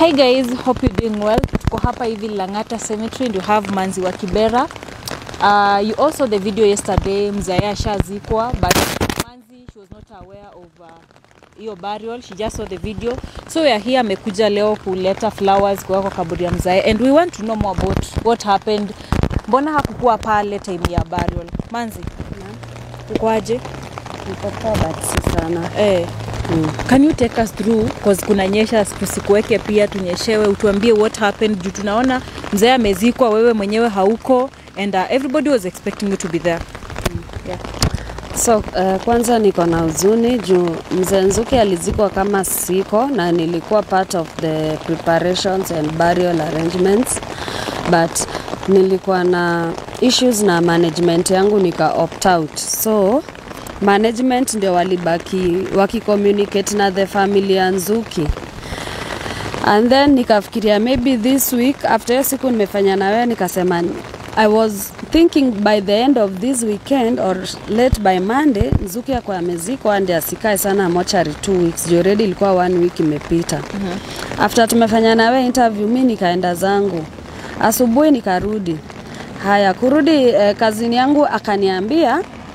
Hi guys, hope you're doing well. Tuko hapa hivi Lang'ata Cemetery and you have Manzi wa Kibera. Uh, you also the video yesterday mzae ashazikwa but Manzi she was not aware of uh, hiyo burial. She just saw the video. So we are here amekuja leo kuleta flowers kwa kwa kaburi ya mzae and we want to know more about what happened. Mbona hakukuwa pale time ya burial? Manzi, ukwaje? Niko poa but si sana. Eh, Can you take us through cause kuna nyesha, tusikuweke pia, tunyeshewe, utuambie what happened juu tunaona mzee amezikwa, wewe mwenyewe hauko and uh, everybody was expecting you to be there. So uh, kwanza niko na huzuni juu mzee Nzuki alizikwa kama siko na nilikuwa part of the preparations and burial arrangements but nilikuwa na issues na management yangu nika opt out so management ndio walibaki wakicommunicate na the family ya Nzuki and then nikafikiria maybe this week after hiyo siku nimefanya na wewe nikasema I was thinking by the end of this weekend or late by Monday Nzuki akwa amezikwa ndi asikae sana mochari two weeks juu already ilikuwa one week imepita mm-hmm. after tumefanya na wewe interview mi nikaenda zangu asubuhi nikarudi haya kurudi eh, kazini yangu akaniambia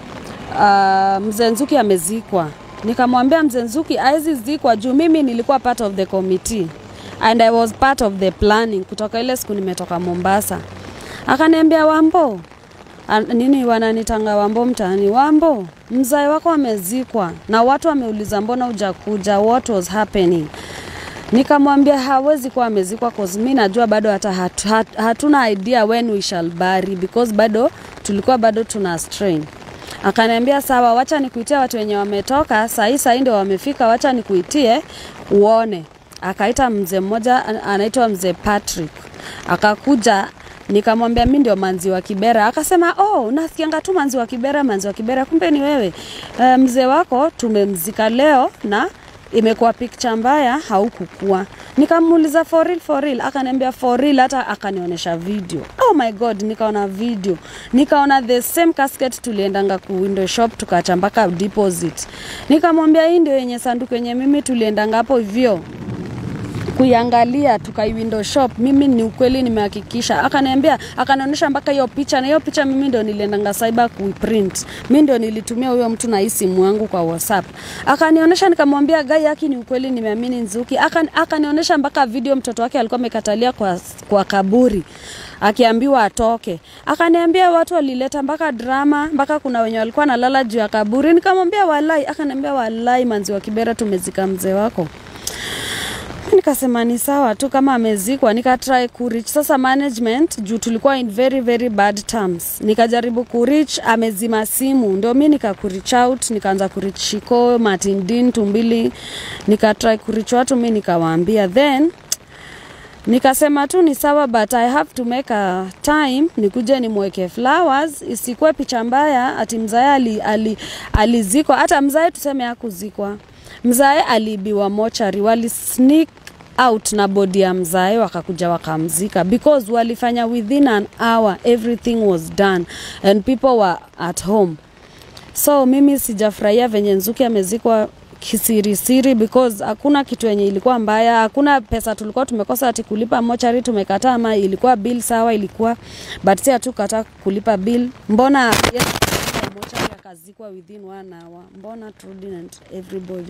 uh, mzee Nzuki amezikwa. Nikamwambia mzee Nzuki hawezi zikwa juu mimi nilikuwa part of the committee and I was part of the planning kutoka ile siku nimetoka Mombasa. Akaniambia Wambo, An- nini wananitanga Wambo mtaani, Wambo, mzai wako amezikwa na watu wameuliza mbona hujakuja, what was happening? Nikamwambia hawezi kuwa amezikwa cause mi najua bado hata hat, hat, hatuna idea when we shall bury because bado tulikuwa bado tuna strain. Akaniambia sawa, wacha nikuitie watu wenye wametoka sahii, sahii ndio wamefika, wacha nikuitie uone. Akaita mzee mmoja an- anaitwa mzee Patrick, akakuja nikamwambia mi ndio manzi wa Kibera. Akasema oh, nasikianga tu manzi wa Kibera, manzi wa Kibera, kumbe ni wewe. E, mzee wako tumemzika leo na imekuwa picture mbaya, haukukua. Nikamuuliza for real, for real, akaniambia for real, hata akanionyesha video. Oh my god, nikaona video, nikaona the same casket tuliendanga ku window shop tukaacha mpaka deposit. Nikamwambia hii ndio yenye sanduku yenye mimi tuliendanga hapo hivyo kuiangalia tukai window shop mimi ni ukweli nimehakikisha akaniambia akanionyesha mpaka hiyo picha na hiyo picha mimi ndio niliendanga cyber kuiprint mimi ndio nilitumia huyo mtu na hii simu yangu kwa whatsapp akanionyesha nikamwambia gai yake ni ukweli nimeamini nzuki Akan- akanionyesha mpaka video mtoto wake alikuwa amekatalia kwa, kwa kaburi akiambiwa atoke akaniambia watu walileta mpaka drama mpaka kuna wenye walikuwa nalala juu ya kaburi nikamwambia walai akaniambia walai manzi wa kibera tumezika mzee wako nikasema ni sawa tu kama amezikwa nikatry kurich sasa management juu tulikuwa in very very bad terms nikajaribu kurich amezima simu ndio mi nikakurich out nikaanza kurich shiko martin din tumbili nikatry kurich watu mi nikawaambia then nikasema tu ni sawa but i have to make a time nikuje nimweke flowers isikuwe picha mbaya ati mzae ali, ali, alizikwa hata mzae tuseme hakuzikwa mzae aliibiwa mochari wali sneak out na bodi ya mzae wakakuja wakamzika because walifanya within an hour everything was done and people were at home so mimi sijafurahia venye nzuki amezikwa kisirisiri because hakuna kitu yenye ilikuwa mbaya hakuna pesa tulikuwa tumekosa ati kulipa mochari tumekataa ama ilikuwa bill sawa ilikuwa but si hatukataa kulipa bill mbona yeye mochari akazikwa within one hour mbona Trudy and everybody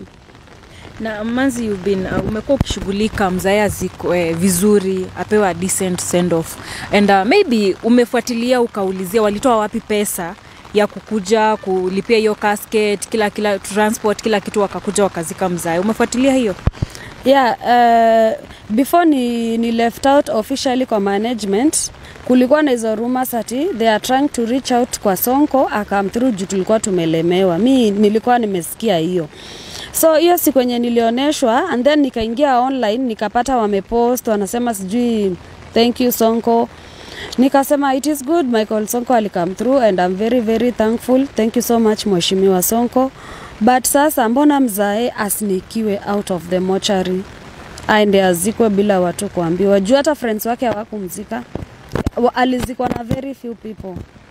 Na Manzi, you've been uh, umekuwa ukishughulika mzae azikwe vizuri, apewe a decent send off and uh, maybe umefuatilia ukaulizia walitoa wapi pesa ya kukuja kulipia hiyo casket, kila kila transport, kila kitu, wakakuja wakazika mzae. Umefuatilia hiyo? yeah uh, before ni, ni left out officially kwa management kulikuwa na hizo rumors ati they are trying to reach out kwa sonko akam through juu tulikuwa tumelemewa mi nilikuwa nimesikia hiyo so hiyo siku yenye nilioneshwa and then nikaingia online nikapata wamepost wanasema sijui thank you sonko nikasema it is good michael sonko alikam through and i'm very very thankful thank you so much mheshimiwa sonko but sasa mbona mzae asnikiwe out of the mochari aende azikwe bila watu kuambiwa juu hata friends wake hawakumzika Wa- alizikwa na very few people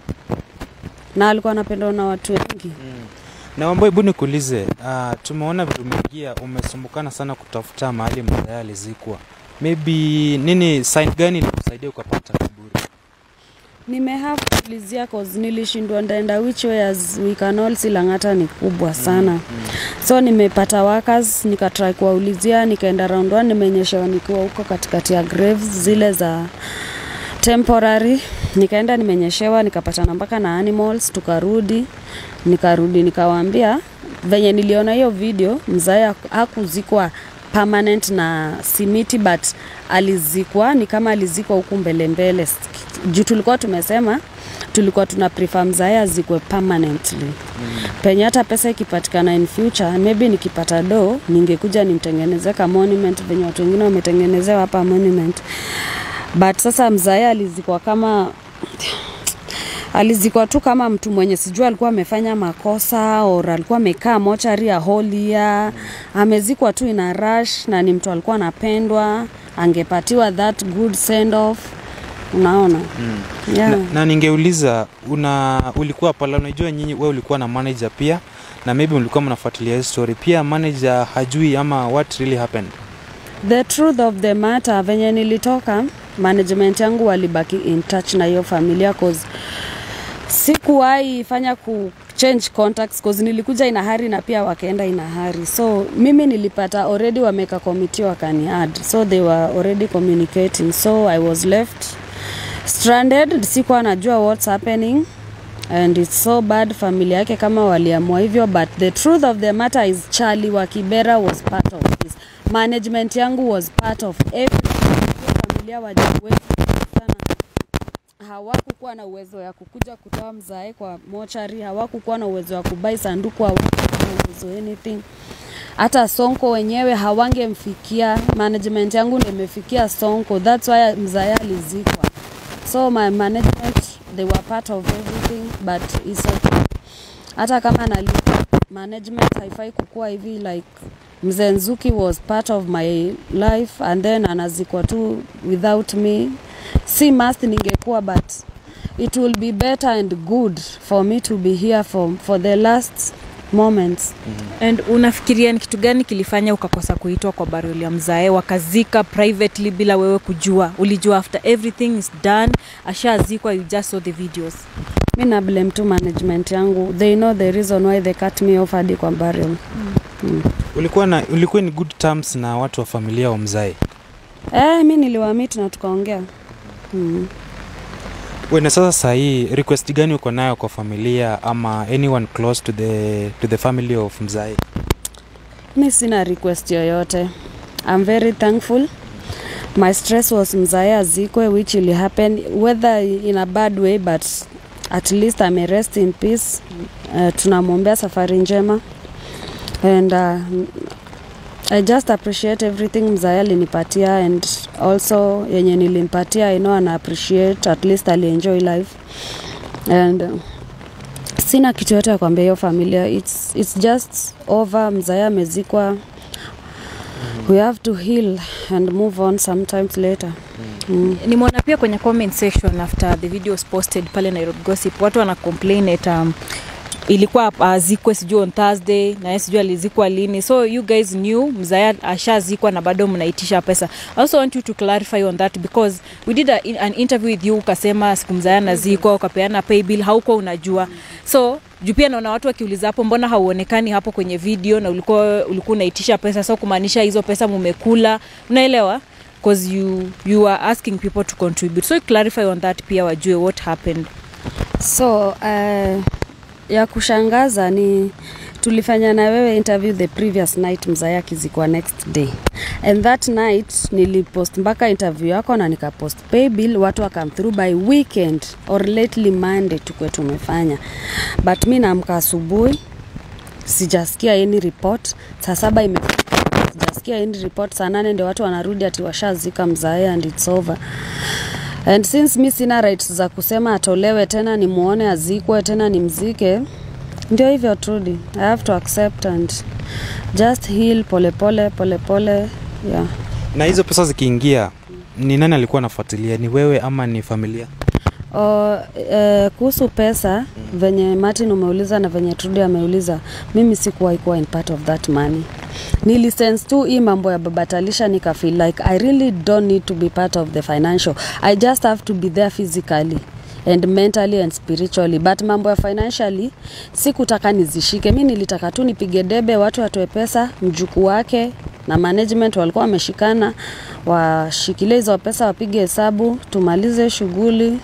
na alikuwa anapendwa na watu wengi Na Wambo, hebu nikuulize, uh, tumeona vile umeingia, umesumbukana sana kutafuta mahali mzee alizikwa. maybe nini sign gani ilikusaidia ukapata kiburi nimehave kulizia cause nilishindwa ndaenda which way as we can all see Lang'ata ni kubwa sana mm, mm. so nimepata workers nikatry kuwaulizia nikaenda round one nimeonyeshewa nikiwa huko katikati ya graves zile za temporary nikaenda nimenyeshewa nikapatana mpaka na animals tukarudi nikarudi nikawaambia venye niliona hiyo video mzae hakuzikwa permanent na simiti but alizikwa ni kama alizikwa huku mbele mbele juu tulikuwa tumesema tulikuwa tuna prefer mzae azikwe permanently mm. penye hata pesa ikipatikana in future maybe nikipata do ningekuja nimtengeneze ka monument venye watu wengine wametengenezewa hapa monument but sasa mzae alizikwa kama alizikwa tu kama mtu mwenye sijua alikuwa amefanya makosa or alikuwa amekaa mochari ya holia amezikwa tu ina rush na ni mtu alikuwa anapendwa angepatiwa that good send off unaona mm. yeah. na, na ningeuliza una ulikuwa pala unajua nyinyi wewe ulikuwa na manager pia na maybe mlikuwa mnafuatilia hii story pia manager hajui ama what really happened the truth of the matter venye nilitoka management yangu walibaki in touch na hiyo familia cause sikuwahi fanya ku change contacts cause nilikuja ina hari na pia wakaenda ina hari so mimi nilipata already wameka committee wakani add so they were already communicating so i was left stranded sikuwa najua what's happening and it's so bad familia yake kama waliamua hivyo but the truth of the matter is charlie wa kibera was part of this management yangu was part of everything Hiyo familia wajiwezi sana hawakukuwa na uwezo ya kukuja kutoa mzae kwa mochari hawakukuwa na uwezo wa kubai sanduku hawakukuwa na uwezo anything hata sonko wenyewe hawangemfikia management yangu ndio imefikia sonko thats why mzae alizikwa so my management they were part of everything but it's okay. hata kama nalipwa management haifai kukuwa hivi like mzee nzuki was part of my life and then anazikwa tu without me si must ningekuwa but it will be better and good for me to be here for, for the last moments and unafikiria ni kitu gani kilifanya ukakosa kuitwa kwa burial ya mzae wakazika privately bila wewe kujua ulijua after everything is done ashazikwa you just saw the videos mi na blame tu management yangu they know the reason why they cut me off hadi kwa burial mm. ulikuwa na ulikuwa in good terms na watu wa familia wa mzae eh, mi niliwamit na tukaongea mm. wena sasa sahii request gani uko nayo kwa familia ama anyone close to the, to the family of mzae mi sina request yoyote i'm very thankful my stress was mzae azikwe which will happen whether in a bad way but at least ame rest in peace uh, tunamwombea safari njema and uh, I just appreciate everything mzae alinipatia and also yenye nilimpatia I know ana appreciate at least alienjoy life and uh, sina kitu yote ya kuambia hiyo familia it's, it's just over mzae amezikwa we have to heal and move on sometimes later mm. nimeona pia kwenye comment section after the video was posted pale nairobi gossip watu wana complain at um, ilikuwa azikwe uh, sijui on thursday na yeye sijui alizikwa lini so you guys knew mzaya ashazikwa na bado mnaitisha pesa i also want you to clarify on that because we did a, an interview with you ukasema siku mzaya nazikwa ukapeana pay bill haukuwa unajua so juu pia naona watu wakiuliza hapo mbona hauonekani hapo kwenye video na ulikuwa ulikuwa unaitisha pesa so kumaanisha hizo pesa mumekula unaelewa because you, you are asking people to contribute so clarify on that pia wajue what happened so uh, ya kushangaza ni tulifanya na wewe interview the previous night mzaya akizikwa next day and that night nilipost mpaka interview yako na nikapost pay bill watu wakam through by weekend or lately monday tukwe tumefanya but mi naamka asubuhi sijasikia any report saa saba ime sijasikia any report saa nane ndio watu wanarudi ati washazika mzae and it's over and since mi sina rights za kusema atolewe tena nimwone azikwe tena nimzike ndio hivyo trudi i have to accept and just heal polepole polepole yeah. na hizo pesa zikiingia ni nani alikuwa anafuatilia ni wewe ama ni familia O, eh, kuhusu pesa venye martin umeuliza na venye trudi ameuliza mimi sikuwahi kuwa in part of that money nilisense tu hii mambo ya babatalisha nikafeel like i really don't need to be part of the financial i just have to be there physically and mentally and spiritually but mambo ya financially sikutaka nizishike mi nilitaka tu nipige debe watu watoe pesa mjukuu wake na management walikuwa wameshikana washikilie hizo pesa wapige hesabu tumalize shughuli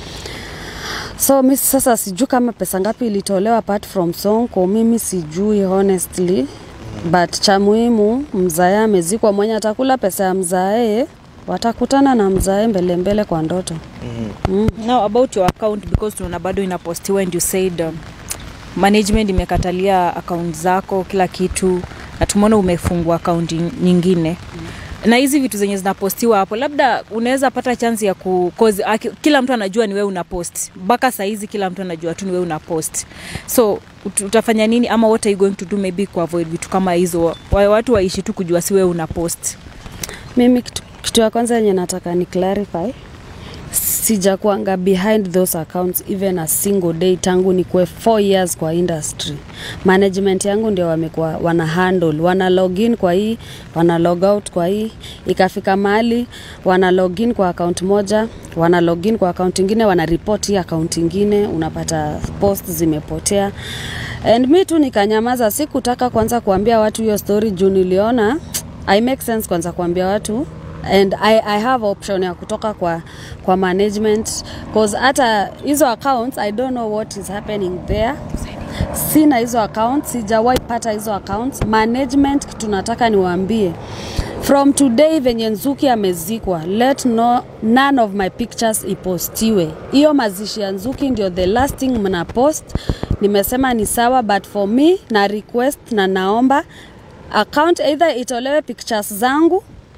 so mi sasa sijui kama pesa ngapi ilitolewa apart from sonko mimi sijui honestly but cha muhimu mzae amezikwa mwenye atakula pesa ya mzae watakutana na mzae mbele mbele kwa ndoto now about your account because tunaona bado inapostiwa and you said um, management imekatalia account zako kila kitu na tumeona umefungua account nyingine na hizi vitu zenye zinapostiwa hapo labda unaweza pata chance ya ku cause, aki, kila mtu anajua ni wewe una post mpaka sahizi kila mtu anajua tu ni wewe una post so ut- utafanya nini ama what are you going to do maybe kuavoid vitu kama hizo Wa- watu waishi tu kujua si wewe una post mimi kitu, kitu ya kwanza yenye nataka ni clarify sijakuanga behind those accounts even a single day tangu nikuwe 4 years kwa industry management yangu ndio wamekuwa wana handle wana login kwa hii wana log out kwa hii ikafika mahali wana login kwa account moja wana login kwa account ingine wana report hii account ingine unapata post zimepotea and mi tu nikanyamaza sikutaka kwanza kuambia watu hiyo story juu niliona I make sense kwanza kuambia watu and I, I have option ya kutoka kwa, kwa management cause hata hizo accounts I don't know what is happening there sina hizo accounts sijawahi pata hizo accounts management kitu nataka niwaambie from today venye nzuki amezikwa let no, none of my pictures ipostiwe hiyo mazishi ya nzuki ndio the last thing mna post nimesema ni sawa but for me na request na naomba account either itolewe pictures zangu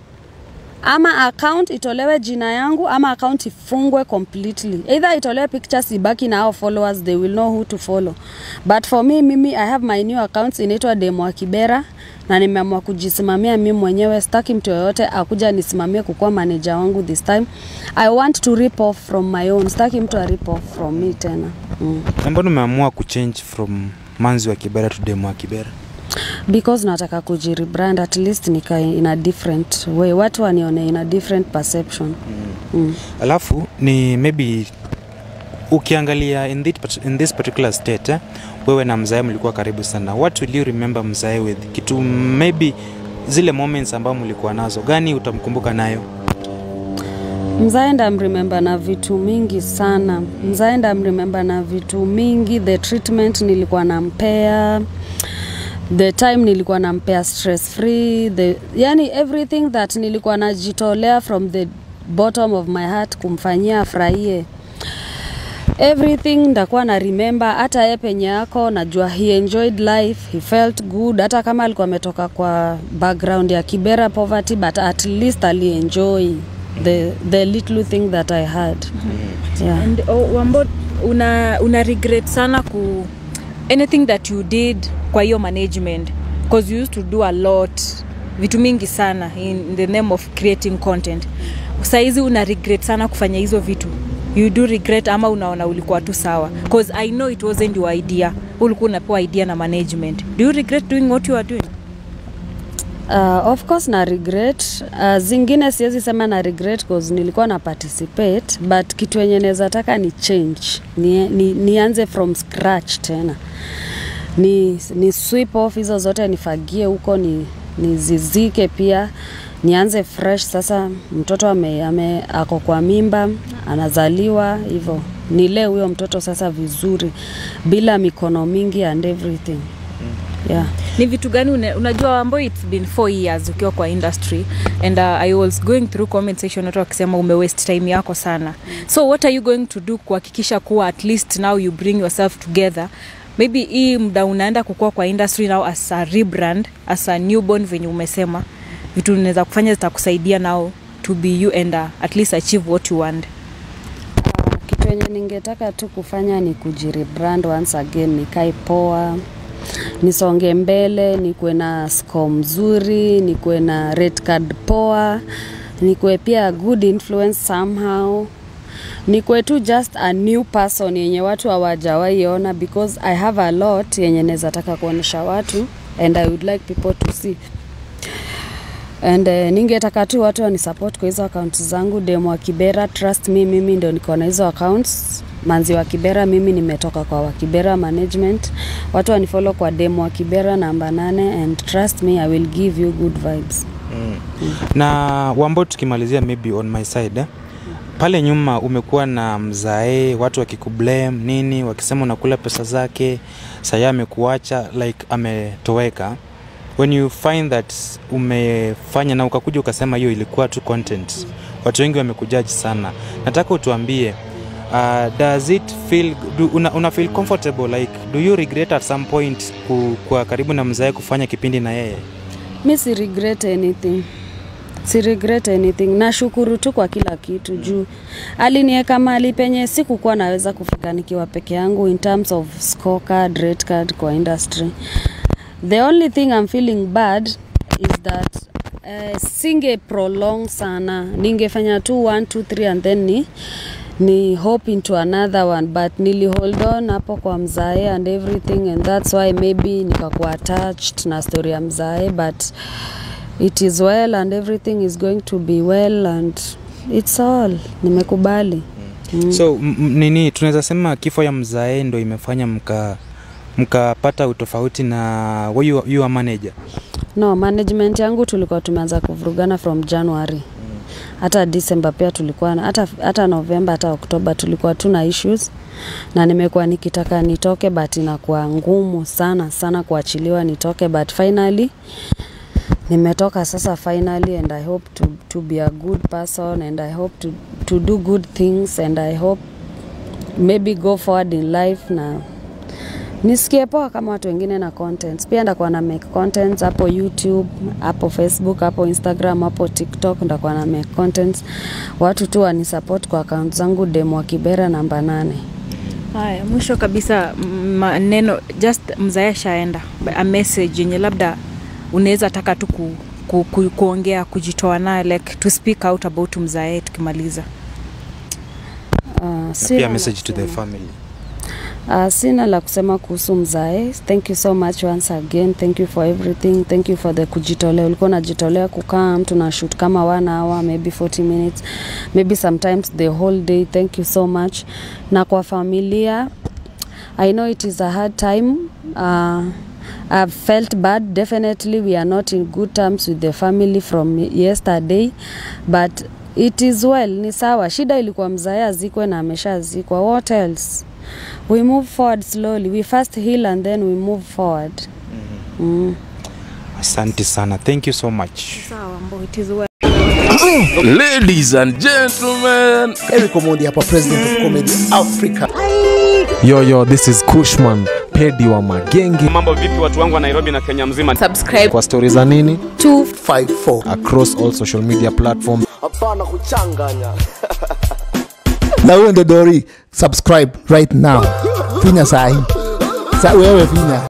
ama account itolewe jina yangu ama account ifungwe completely either itolewe pictures ibaki na hao followers they will know who to follow but for me mimi i have my new accounts inaitwa demo wa kibera na nimeamua kujisimamia mimi mwenyewe sitaki mtu yoyote akuja nisimamie kukuwa manager wangu this time i want to rip off from my own sitaki mtu a rip off from me tena mm. Na mbona umeamua kuchange from manzi wa kibera to demo wa kibera because nataka kujirebrand at least nikae in a different way watu wanione in a different perception mm. alafu ni maybe ukiangalia in, this, in this particular state eh, wewe na mzae mlikuwa karibu sana what will you remember mzae with kitu maybe zile moments ambao mlikuwa nazo gani utamkumbuka nayo mzaenda mrememba na vitu mingi sana mzaenda mrememba na vitu mingi the treatment nilikuwa nampea the time nilikuwa nampea stress free the, yani everything that nilikuwa najitolea from the bottom of my heart kumfanyia afurahie everything ndakuwa na remember hata ye penye yako najua he enjoyed life he felt good hata kama alikuwa ametoka kwa background ya kibera poverty but at least alienjoy the, the little thing that i had yeah. and oh, wambo una, una regret sana ku anything that you did kwa hiyo management because you used to do a lot vitu mingi sana in the name of creating content saizi una regret sana kufanya hizo vitu you do regret ama unaona ulikuwa tu sawa because i know it wasn't your idea ulikuwa unapewa idea na management do you regret doing what you are doing Uh, of course na regret uh, zingine siwezi sema na regret cause nilikuwa na participate but kitu yenye naweza taka ni change ni, ni, nianze from scratch tena ni, ni sweep off hizo zote nifagie huko ni nizizike pia nianze fresh sasa mtoto ame, ame, ako kwa mimba anazaliwa hivyo nilee huyo mtoto sasa vizuri bila mikono mingi and everything yeah. ni vitu gani una, unajua ambayo its been four years ukiwa kwa industry and uh, i was going through comment section watu wakisema ume waste time yako sana so what are you going to do kuhakikisha kuwa at least now you bring yourself together maybe hii mda unaenda kukua kwa industry now as a rebrand as a newborn venye umesema vitu unaweza kufanya zitakusaidia now to be you and uh, at least achieve what you want kitu yenye ningetaka tu kufanya ni kujirebrand once again nikae poa nisonge mbele nikuwe na score mzuri nikuwe na red card poa nikuwe pia good influence somehow nikuwe tu just a new person yenye watu hawajawaiona because i have a lot yenye naweza taka kuonyesha watu and i would like people to see and uh, ningetaka tu watu wani support kwa hizo accounts zangu demo wa kibera trust me mimi ndo niko na hizo accounts manzi wa kibera mimi nimetoka kwa wakibera management watu wanifollow kwa demo wa kibera namba nane and trust me i will give you good vibes na wambo tukimalizia maybe on my side eh? pale nyuma umekuwa na mzae watu wakikublame nini wakisema unakula pesa zake saya amekuacha like ametoweka when you find that umefanya na ukakuja ukasema hiyo ilikuwa tu content watu wengi wamekujaji sana nataka utuambie uh, does it feel do, una, una feel comfortable like do you regret at some point ku, kwa karibu na mzae kufanya kipindi na yeye mi si regret anything si regret anything nashukuru tu kwa kila kitu juu alinieka mali penye sikukuwa naweza kufika nikiwa peke yangu in terms of scorecard, rate card kwa industry the only thing I'm feeling bad is that uh, singe prolong sana ningefanya tu 1 2 3 and then ni ni hope into another one but nili hold on hapo kwa mzae and everything and that's why maybe nikakuwa attached na story ya mzae but it is well and everything is going to be well and it's all nimekubali mm. so m- m- nini tunaweza sema kifo ya mzae ndo imefanya mka mkapata utofauti na wa you, you are manager no management yangu tulikuwa tumeanza kuvurugana from january hata december pia tulikuwa na- hata, hata november hata oktoba tulikuwa tuna issues na nimekuwa nikitaka nitoke but inakuwa ngumu sana sana kuachiliwa nitoke but finally nimetoka sasa finally and i hope to, to be a good person and i hope to, to do good things and i hope maybe go forward in life na nisikie poa kama watu wengine na contents pia ndakuwa na make contents hapo youtube hapo facebook hapo instagram hapo tiktok ndakuwa na make contents watu tu wanisupport kwa account zangu demo wa kibera namba nane haya mwisho kabisa m- maneno just mzae shaenda a message yenye labda unaweza taka tu ku, ku, ku, kuongea kujitoa nayo like to speak out about mzae tukimaliza uh, na sina pia la message to the kusema. family Uh, sina la kusema kuhusu mzae thank you so much once again thank you for everything thank you for the kujitolea ulikuwa unajitolea kukaa mtu na shoot kama one hour maybe 40 minutes maybe sometimes the whole day thank you so much na kwa familia i know it is a hard time uh, I've felt bad definitely we are not in good terms with the family from yesterday but it is well ni sawa shida ilikuwa mzae azikwe na ameshazikwa what else we move forward slowly we first heal and then we move forward mm. asante sana thank you so much sawa mbo it is well. Ladies and gentlemen, Eric Omondi hapa, president of comedy Africa. Yo, yo, this is Kushman, pedi wa magengi mambo vipi watu wangu wa nairobi na kenya mzima kwa stori za nini 254 across all social media platforms hapana kuchanganya na huyo ndo dori subscribe right now finya sahi sa wewe finya